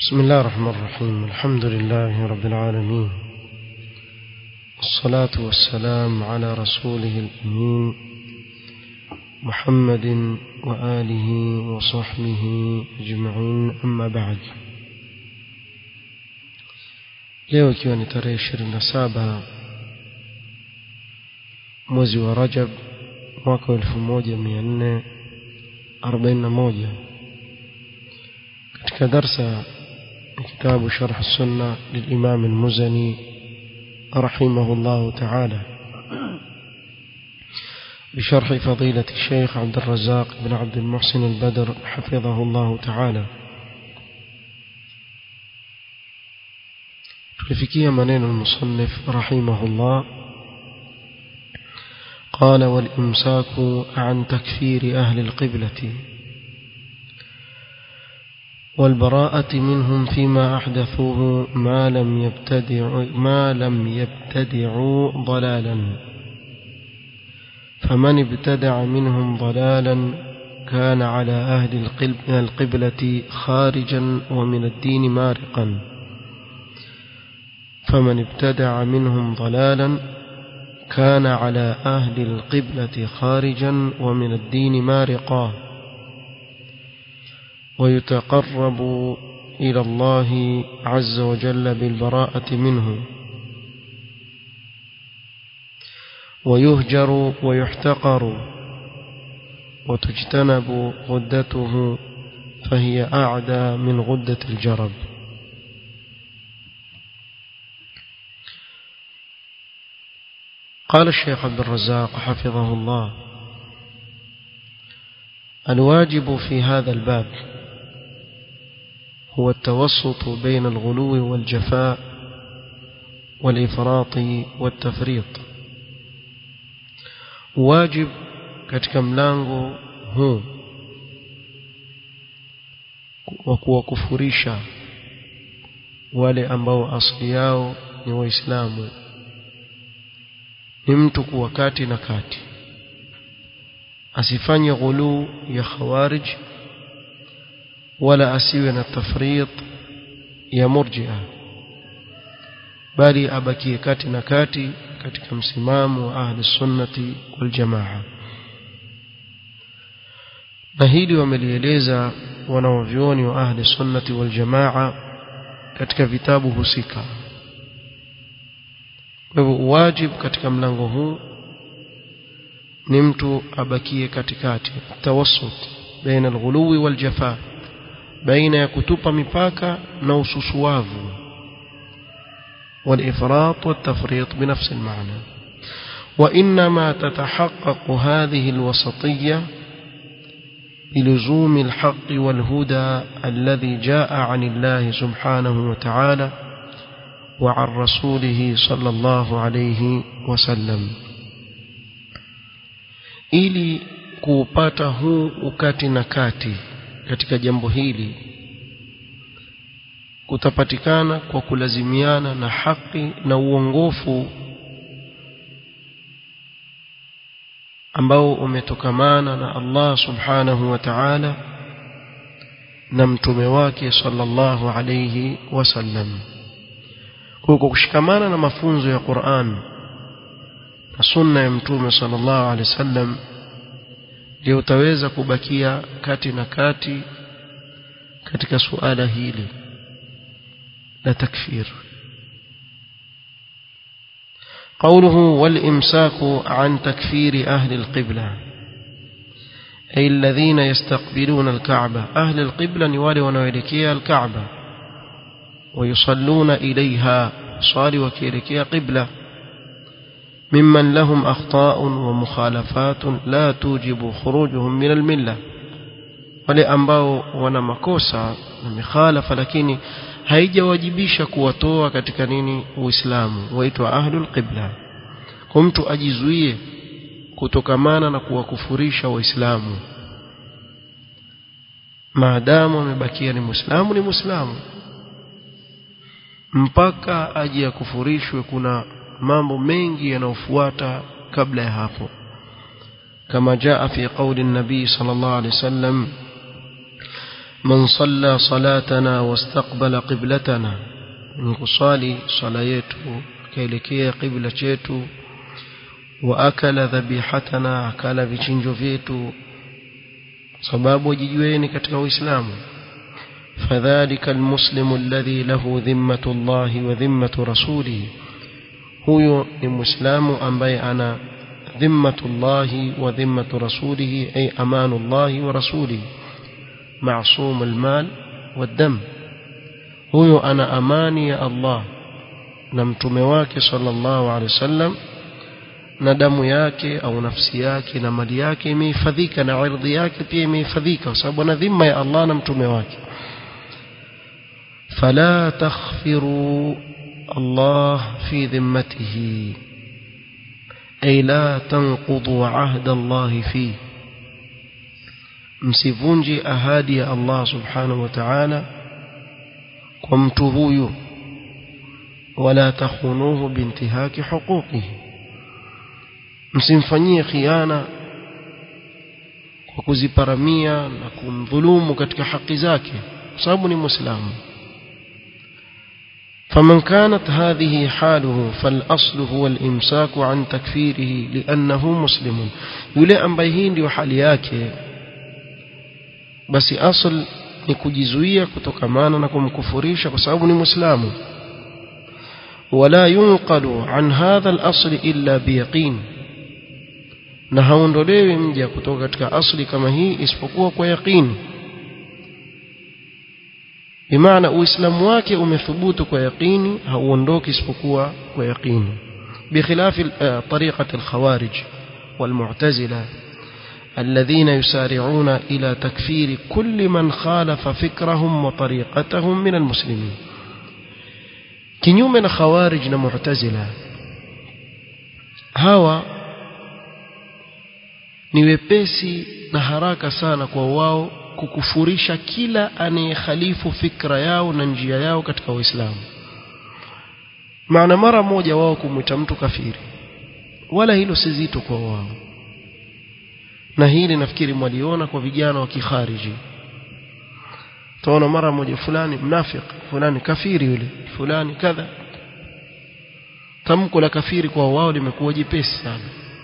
بسم الله الرحمن الرحيم الحمد لله رب العالمين الصلاة والسلام على رسوله الأمين محمد وآله وصحبه أجمعين أما بعد leo ikiwa ni tarehe ishirini na saba mwezi wa rajab mwaka wa elfu moja mia nne arobaini na moja katika darsa كتاب شرح السنة للإمام المزني رحمه الله تعالى بشرح فضيلة الشيخ عبد الرزاق بن عبد المحسن البدر حفظه الله تعالى تلفكي منين المصنف رحمه الله قال والإمساك عن تكفير أهل القبلة والبراءة منهم فيما أحدثوه ما لم يبتدعوا ما لم يبتدعوا ضلالا فمن ابتدع منهم ضلالا كان على أهل القبلة خارجا ومن الدين مارقا فمن ابتدع منهم ضلالا كان على أهل القبلة خارجا ومن الدين مارقا ويتقرب إلى الله عز وجل بالبراءة منه ويهجر ويحتقر وتجتنب غدته فهي أعدى من غدة الجرب قال الشيخ عبد الرزاق حفظه الله الواجب في هذا الباب هو التوسط بين الغلو والجفاء والإفراط والتفريط واجب katika mlango huu wa kuwakufurisha wale ambao asili yao ni waislamu ni mtu kuwa kati na kati asifanye ghuluu ya khawarij wala asiwe na tafrit ya murjia bali abakie kati na kati katika msimamo wa ahli sunnati wal jamaa na hili wamelieleza wanaovyoni wa ahli sunnati wal jamaa katika vitabu husika kwa hivyo wajibu katika mlango huu ni mtu abakie katikati tawassut baina alghuluwi wal jafaa baina ya kutupa mipaka na ususuavu والإفراط والتفريط بنفس المعنى وإنما تتحقق هذه الوسطية بلزوم الحق والهدى الذي جاء عن الله سبحانه وتعالى وعن رسوله صلى الله عليه وسلم ili kuupata huu ukati na kati katika jambo hili kutapatikana kwa kulazimiana na haki na uongofu ambao umetokamana na Allah subhanahu wa ta'ala na mtume wake sallallahu alayhi wasallam kwa kushikamana na mafunzo ya Qur'an na sunna ya mtume sallallahu alayhi wasallam ndio utaweza kubakia kati na kati katika suala hili la takfir قوله والإمساك عن تكفير أهل القبلة أي الذين يستقبلون الكعبة أهل القبلة نوالي ونوالكيا الكعبة ويصلون إليها صالي وكيركيا قبلة ممن لهم أخطاء ومخالفات لا توجب خروجهم من الملة wale ambao wana makosa na mikhalafa lakini haijawajibisha kuwatoa katika nini uislamu waitwa ahlul qibla kwa mtu ajizuie kutokamana na kuwakufurisha waislamu maadamu amebakia ni muislamu ni muislamu mpaka aje akufurishwe kuna mambo mengi yanayofuata kabla ya hapo كما جاء في قول النبي صلى الله عليه وسلم من صلى صلاتنا واستقبل قبلتنا نصلي صلاة yetu kaelekea qibla chetu waakala dhabixatana akala vichinjo vyetu sababu jijueni katika uislamu فذلك المسلم الذي له ذمة الله وذمة رسوله هو المسلم ambaye ana ذمة الله وذمة رسوله أي أمان الله ورسوله معصوم المال والدم هو أنا أماني الله نمتم واكي صلى الله عليه وسلم na damu yake au nafsi yake na mali yake imehifadhika na ardhi yake pia imehifadhika kwa sababu ana dhima ya Allah na mtume wake fala takhfiru Allah fi dhimmatihi ay la tanqudu ahda Allah fi msivunji ahadi ya Allah subhanahu wa ta'ala kwa mtu huyu wala takhunuhu bintihaki huquqihi msimfanyie khiana kwa kuziparamia na kumdhulumu katika haki zake kwa sababu ni muislamu فمن كانت هذه حاله فالأصل هو الإمساك عن تكفيره لأنه مسلم يلي ambaye hii ndio hali yake basi asl ni kujizuia kutokamana na kumkufurisha kwa sababu ni muislamu ولا ينقل عن هذا الأصل إلا بيقين na haondolewi mja kutoka katika asli kama hii isipokuwa kwa yaqini bimaana uislamu wake umethubutu kwa yaqini hauondoki isipokuwa kwa yaqini بخلاف طريقة الخوارج والمعتزلة الذين يسارعون إلى تكفير كل من خالف فكرهم وطريقتهم من المسلمين kinyume na khawarij na mu'tazila hawa ni wepesi na haraka sana kwa wao kukufurisha kila anayekhalifu fikra yao na njia yao katika Uislamu maana mara moja wao kumwita mtu kafiri wala hilo si zito kwa wao na hili nafikiri mwaliona kwa vijana wa kikhariji taona mara moja fulani mnafik fulani kafiri yule fulani kadha tamko la kafiri kwa wao limekuwa jepesi sana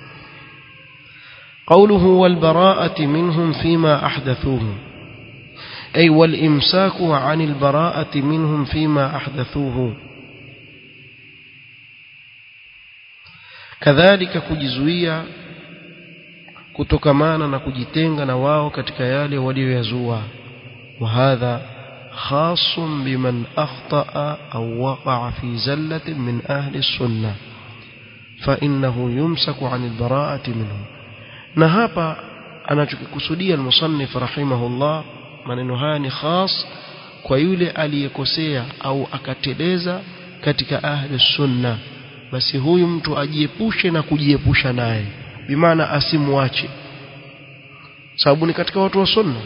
قوله والبراءة منهم فيما أحدثوه أي والإمساك عن البراءة منهم فيما أحدثوه كذلك كجزوية kutokamana na kujitenga na wao katika yale walioyazua وهذا خاص بمن أخطأ أو وقع في زلة من أهل السنة فإنه يمسك عن البراءة منهم na hapa anachokikusudia al-musannif rahimahullah maneno haya ni khas kwa yule aliyekosea au akateleza katika ahli sunna basi huyu mtu ajiepushe na kujiepusha naye bimaana asimwache sababu ni katika watu wa sunna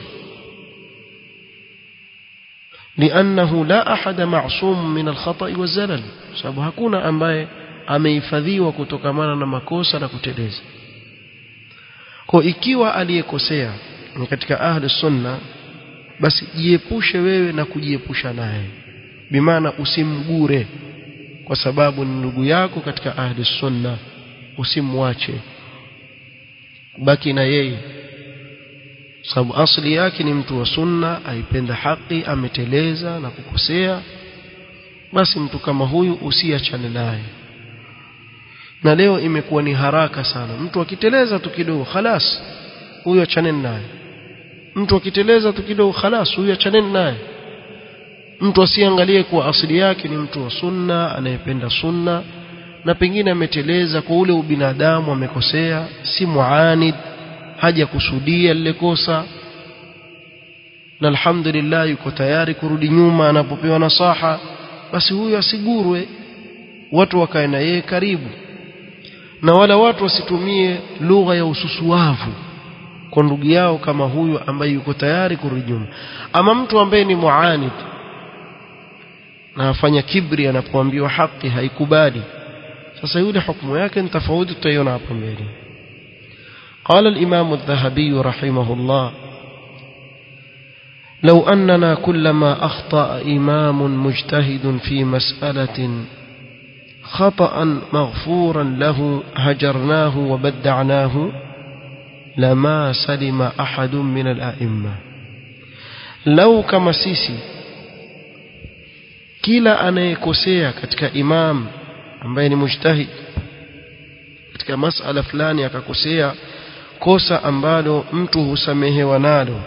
لأنه لا أحد معصوم من الخطأ والزلل sababu hakuna ambaye amehifadhiwa kutokamana na makosa na kuteleza kwa ikiwa aliyekosea ni katika ahli sunna basi jiepushe wewe na kujiepusha naye bimaana usimgure kwa sababu ni ndugu yako katika ahli sunna usimwache baki na yeye sababu asli yake ni mtu wa sunna aipenda haki ameteleza na kukosea basi mtu kama huyu usiachane naye na leo imekuwa ni haraka sana mtu akiteleza tu kidogo khalas huyo achaneni naye mtu akiteleza tu kidogo khalas huyo achaneni naye mtu asiangalie kuwa asili yake ni mtu wa sunna anayependa sunna na pengine ameteleza kwa ule ubinadamu amekosea si muanid haja kusudia lile kosa na alhamdulillah yuko tayari kurudi nyuma anapopewa nasaha basi huyo asigurwe watu wakae na yeye karibu na wala watu wasitumie lugha ya ususuavu kwa ndugu yao kama huyu ambaye yuko tayari kurudi nyuma ama mtu ambaye ni muanid na afanya kibri anapoambiwa haki haikubali sasa yule hukumu yake ni tofauti tutaiona hapo mbele قال الإمام الذهبي رحمه الله لو أننا كلما أخطأ إمام مجتهد في مسألة خطأ مغفورا له هجرناه وبدعناه لما سلم أحد من الأئمة لو كما سيسي kila anayekosea katika imam ambaye ni mujtahid katika masala fulani akakosea kosa ambalo mtu husamehewa nalo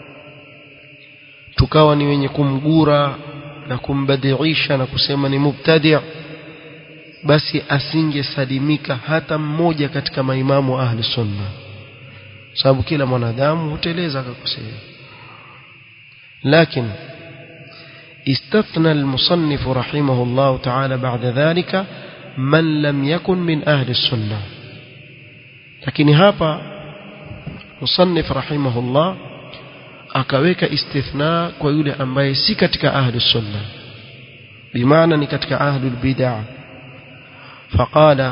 tukawa ni wenye kumgura na kumbadiisha na kusema ni mubtadi' basi asingesalimika hata mmoja katika maimamu wa ahli sunna sababu kila mwanadamu huteleza akakosea lakini استثنى المصنف رحمه الله تعالى بعد ذلك من لم يكن من أهل السنة لكن هابا مصنف رحمه الله akaweka istithna kwa yule ambaye si katika ahli sunna bimaana ni katika ahli bid'ah faqala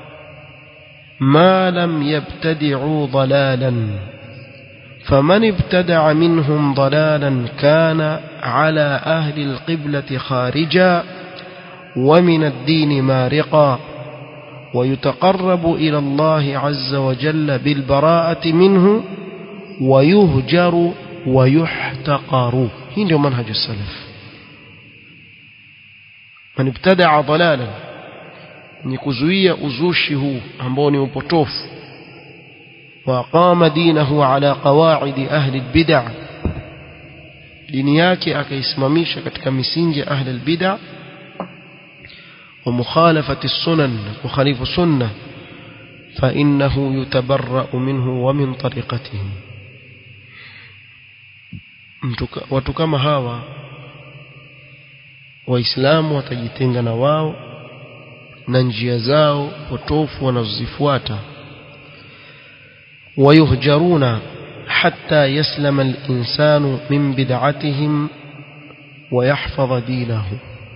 ma lam yabtadi'u dalalan فمن ابتدع منهم ضلالا كان على أهل القبلة خارجا ومن الدين مارقا ويتقرب إلى الله عز وجل بالبراءة منه ويهجر ويحتقر هنا منهج السلف من ابتدع ضلالا نكزوية أزوشه أمبوني وبطوف وقام دينه على قواعد أهل البدع dini yake akaisimamisha katika misingi ya ahli albid'a wa mukhalafati sunan kukhalifu sunna fa innahu yutabarra'u minhu wa min tariqatihi watu kama hawa waislamu watajitenga na wao na njia zao potofu wanazozifuata ويهجرون حتى يسلم الإنسان من بدعتهم ويحفظ دينه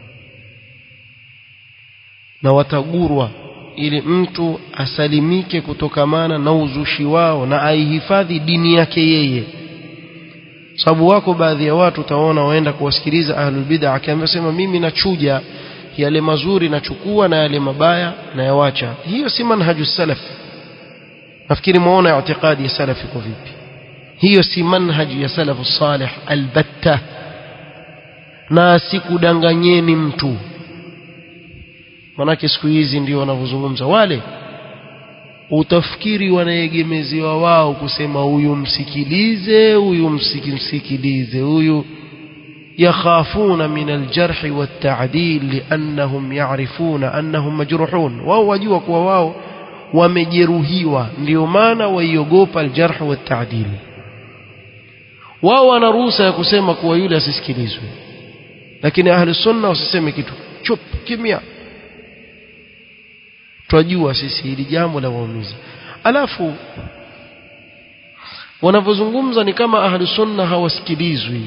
na watagurwa ili mtu asalimike kutokamana na uzushi wao na aihifadhi dini yake yeye sababu wako baadhi ya watu utaona waenda kuwasikiliza ahlul bid'a akiambia sema mimi nachuja yale mazuri nachukua na yale mabaya na yawacha hiyo si manhaju salaf nafikiri muona i'tiqadi ya salaf iko vipi hiyo si manhaji ya salafu salih albatta na sikudanganyeni mtu manake siku hizi ndio wanavyozungumza wale utafikiri wanaegemeziwa wao kusema huyu msikilize huyu msikilize huyu yakhafuna min aljarh والتعديل لانهم يعرفون انهم مجروحون wao wajua kuwa wao wamejeruhiwa ndio maana waiogopa aljarh والتعديل wao wana ruhusa ya kusema kuwa yule asisikilizwe lakini ahli sunna wasiseme kitu chup kimya twajua sisi hili jambo la waumiza alafu wanavyozungumza ni kama ahli sunna hawasikilizwi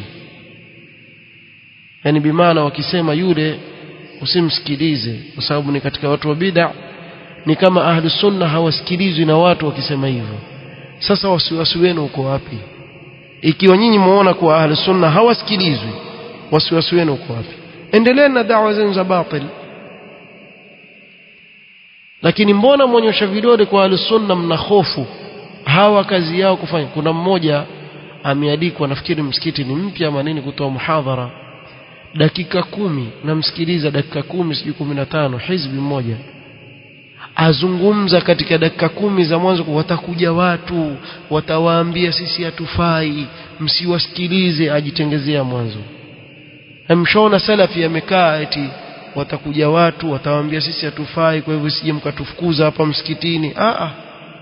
yani bimaana wakisema yule usimsikilize kwa sababu ni katika watu wa bid'a ni kama ahli sunna hawasikilizwi na watu wakisema hivyo sasa wasiwasi wenu uko wapi ikiwa nyinyi muona kuwa ahli sunna hawasikilizwi wasiwasi wenu uko wapi endeleeni na dawa zenu za batil lakini mbona mwonyesha vidole kwa ahli sunna mna hofu hawa kazi yao kufanya kuna mmoja ameandikwa nafikiri msikiti ni mpya ama nini kutoa muhadhara dakika kumi namsikiliza dakika kumi sijui kumi na tano hizbi mmoja azungumza katika dakika kumi za mwanzo watakuja watu watawaambia sisi hatufai msiwasikilize ajitengezea mwanzo mshaona salafi amekaa eti watakuja watu watawaambia sisi hatufai kwa hivyo sije mkatufukuza hapa msikitini a a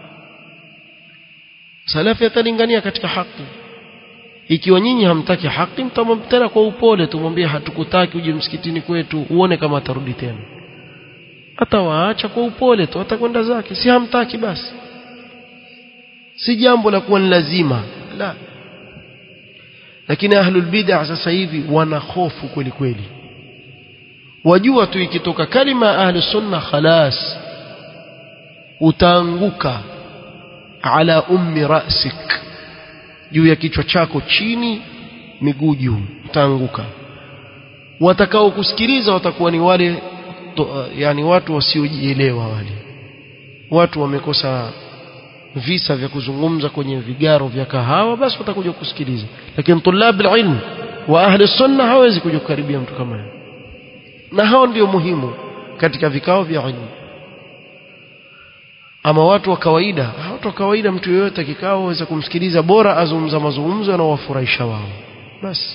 salafi atalingania katika haki ikiwa nyinyi hamtaki haki mtamwambia tena kwa upole tumwambie hatukutaki uje msikitini kwetu uone kama atarudi tena atawaacha kwa upole tu atakwenda zake si hamtaki basi si jambo la kuwa ni lazima la lakini ahlul bid'ah sasa hivi wana hofu kweli kweli wajua tu ikitoka kalima ahli sunna khalas utaanguka ala ummi rasik juu ya kichwa chako chini miguu juu utaanguka watakao kusikiliza watakuwa ni wale to, yani watu wasiojielewa wale watu wamekosa visa vya kuzungumza kwenye vigaro vya kahawa basi watakuja kusikiliza lakini tulab ilm wa ahli sunna hawezi kuja kukaribia mtu kama yeye na hao ndio muhimu katika vikao vya ilmu ama watu wa kawaida watu wa kawaida mtu yeyote kikao aweza kumsikiliza bora azungumza mazungumzo yanayowafurahisha wao basi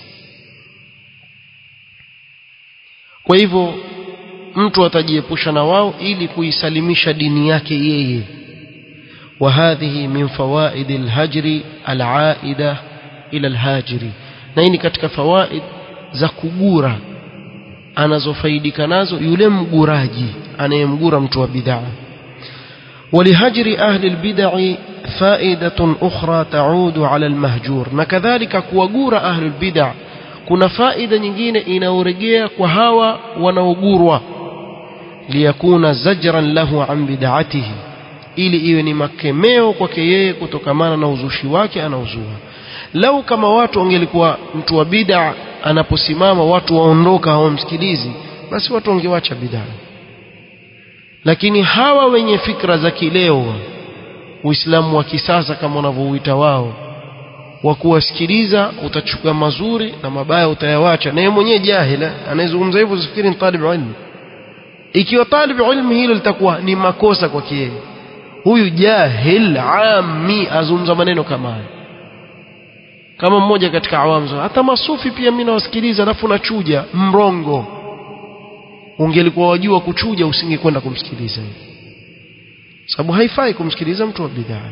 kwa hivyo mtu atajiepusha na wao ili kuisalimisha dini yake yeye وهذه من فوائد الهجر العائدة إلى الهاجر na hii ni katika fawaid za kugura anazofaidika nazo yule mguraji anayemgura mtu wa bid'a ولهجر أهل البدع فائدة أخرى تعود على المهجور na kadhalika kuwagura أهل البدع kuna faida nyingine inaorejea kwa hawa wanaogurwa liyakuna zajran lahu an bid'atihi ili iwe ni makemeo kwake yeye kutokamana na uzushi wake anauzua lau kama watu wangelikuwa mtu wa bid'a anaposimama watu waondoka hawamsikilizi basi watu wangewacha bid'a lakini hawa wenye fikra za kileo uislamu wa kisasa kama wanavyouita wao wa kuwasikiliza utachukua mazuri na mabaya utayawacha na yeye mwenyewe jahila anayezungumza hivyo usifikiri ni talib ilmu ikiwa talib ilmu hilo litakuwa ni makosa kwake yeye huyu jahil ami azungumza maneno kama haya kama mmoja katika awamu hata masufi pia mimi nawasikiliza alafu nachuja mrongo ungelikuwa wajua kuchuja usingekwenda kumsikiliza sababu haifai kumsikiliza mtu wa bidhaa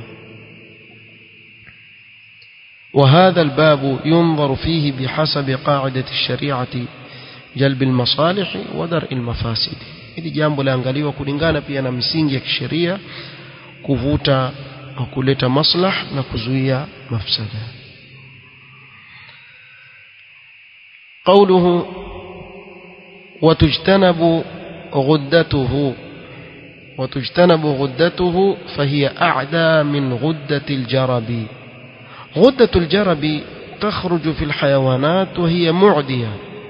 وهذا الباب ينظر فيه بحسب قاعدة الشريعة جلب المصالح ودرء المفاسد hili jambo laangaliwa kulingana pia na misingi ya kisheria kuvuta na kuleta maslah na kuzuia mafsada قوله وتجتنب غدته وتجتنب غدته فهي أعدى من غدة الجرب غدة الجرب تخرج في الحيوانات وهي معدية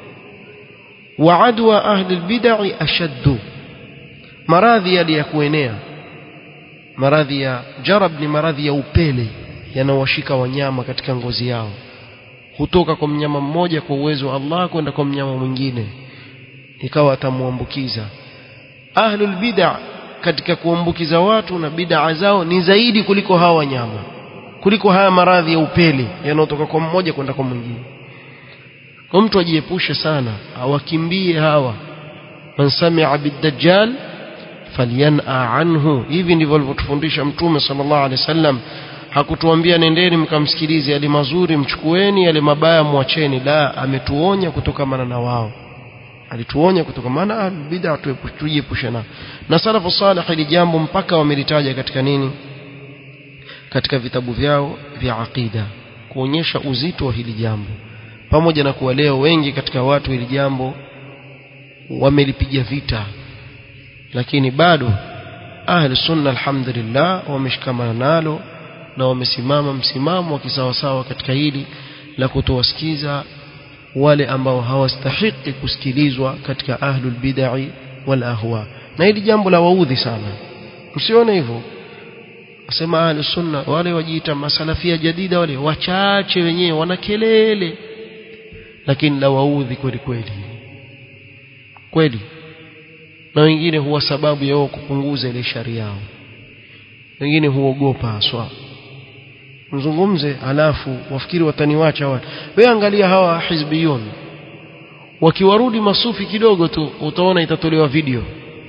وعدوى أهل البدع أشد maradhi yaliyakuenea maradhi ya jarab ni maradhi ya upele yanawashika wanyama katika ngozi yao hutoka kwa mnyama mmoja kwa uwezo wa Allah kwenda kwa mnyama mwingine ikawa atamuambukiza ahlul bid'a katika kuambukiza watu na bid'a zao ni zaidi kuliko hawa wanyama kuliko haya maradhi ya upele yanayotoka kwa mmoja kwenda kwa mwingine kwa mtu ajiepushe sana awakimbie hawa man sami'a bid-dajjal falyan'a anhu hivi ndivyo alivyotufundisha mtume sallallahu alaihi wasallam hakutuambia nendeni mkamsikilize yale mazuri mchukueni yale mabaya mwacheni la ametuonya kutokamana na wao alituonya kutokamana bid'a tujiepushe na na salafu salih ili jambo mpaka wamelitaja katika nini katika vitabu vyao vya aqida kuonyesha uzito wa hili jambo pamoja na kuwa leo wengi katika watu hili jambo wamelipiga vita lakini bado ahli sunna alhamdulillah wameshikamana nalo na wamesimama msimamo wa kisawasawa katika hili la kutowasikiza wale ambao hawastahiki kusikilizwa katika ahlul bid'ah wal ahwa na hili jambo la waudhi sana msione hivyo asema ahli sunna wale wajiita masalafia jadida wale wachache wenyewe wana kelele lakini la waudhi kweli kweli kweli na wengine huwa sababu ya wao kupunguza ile shari yao wengine huogopa haswa mzungumze alafu wafikiri wataniwacha watu wewe angalia hawa hizbiyun wakiwarudi masufi kidogo tu utaona itatolewa video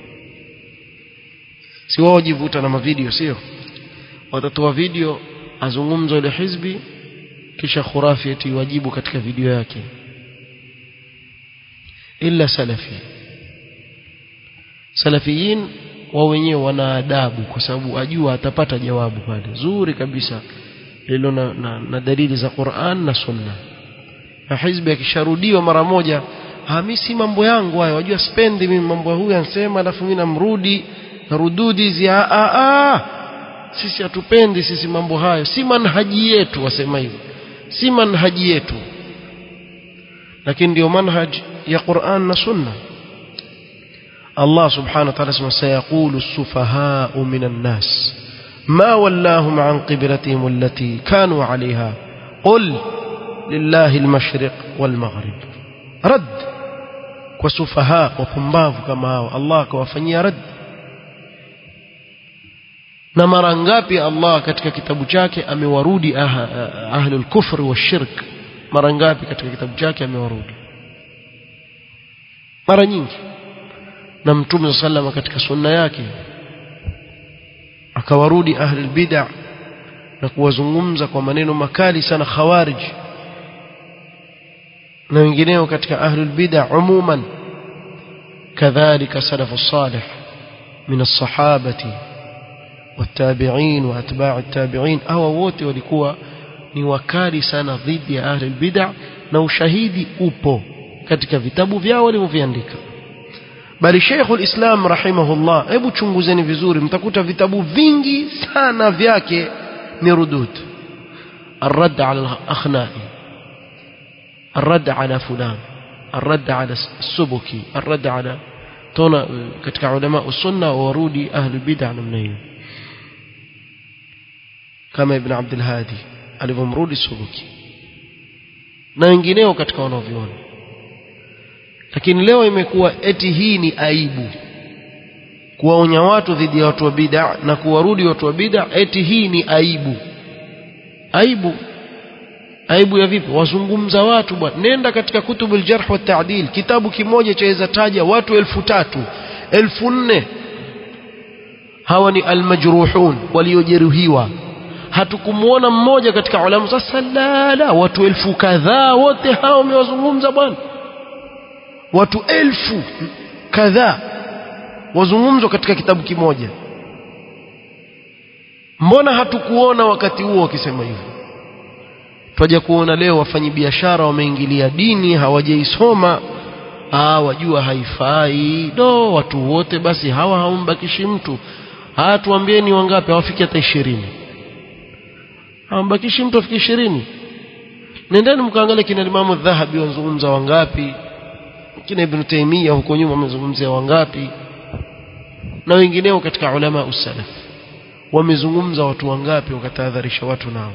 si wao jivuta na mavideo sio watatoa video azungumza ile hizbi kisha khurafi eti wajibu katika video yake illa salafi salafiyin wao wenyewe wana adabu kwa sababu ajua atapata jawabu pale zuri kabisa lilo na, na, na dalili za Qur'an na Sunna na hizbi akisharudiwa mara moja mimi si mambo yangu hayo wajua spendi mimi mambo huyu ansema alafu mimi namrudi narududi hizi a a sisi hatupendi sisi mambo hayo si manhaji yetu wasema hivyo si manhaji yetu lakini ndio manhaj ya Qur'an na Sunna Allah subhanahu wa ta'ala sema sayaqulu as-sufaha'u minan nas ma wallahum an qiblatihim allati kanu 'alayha qul lillahi al-mashriq wal-maghrib rad kwa sufaha wapumbavu kama hao Allah akawafanyia rad na mara ngapi Allah katika kitabu chake amewarudi ahlul kufr wa shirk mara ngapi katika kitabu chake amewarudi mara nyingi na mtume sallama katika sunna yake akawarudi ahlul bid'ah na kuwazungumza kwa maneno makali sana khawarij na wengineo katika ahlul bid'ah umuman kadhalika salafu salih min as-sahabati والتابعين واتباع التابعين au wote walikuwa ni wakali sana dhidi ya ahli bid'ah na ushahidi upo katika vitabu vyao walivyoviandika bali Sheikhul Islam rahimahullah hebu chunguzeni vizuri mtakuta vitabu vingi sana vyake ni rudud الرد على الأخنائي الرد على فلان الرد على السبكي الرد على تونا katika ulama usunna warudi ahli bid'ah namna hiyo kama ibn Abdul Hadi alivyomrudi Subuki na wengineo katika wanaoviona lakini leo imekuwa eti hii ni aibu kuwaonya watu dhidi ya watu wa bid'a na kuwarudi watu wa bid'a eti hii ni aibu aibu aibu ya vipi wazungumza watu bwana nenda katika kutubul jarh wa ta'dil kitabu kimoja chaweza taja watu elfu tatu elfu nne hawa ni almajruhun waliojeruhiwa hatukumuona mmoja katika ulama sasa la la watu elfu kadhaa wote hao wamewazungumza bwana watu elfu kadhaa wazungumzwa katika kitabu kimoja mbona hatukuona wakati huo wakisema hivyo twaja kuona leo wafanyi biashara wameingilia dini hawajaisoma ah wajua haifai do watu wote basi hawa hawambakishi mtu haya tuambieni wangapi hawafiki hata ishirini hawambakishi mtu afiki ishirini nendeni mkaangalia kina Imamu Dhahabi wanazungumza wangapi kina Ibn Taymiyyah huko nyuma wamezungumzia wangapi na wengineo katika ulama usalaf wamezungumza watu wangapi wakatahadharisha watu nao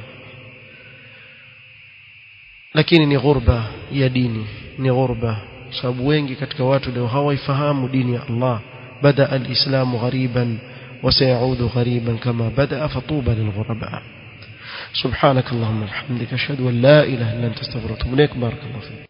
lakini ni ghurba ya dini ni ghurba sababu wengi katika watu leo hawaifahamu dini ya Allah bada alislamu ghariban وسيعود غريبا كما بدأ فطوبى للغرباء سبحانك اللهم وبحمدك اشهد ان لا اله الا انت استغفرك واتوب اليك بارك الله فيك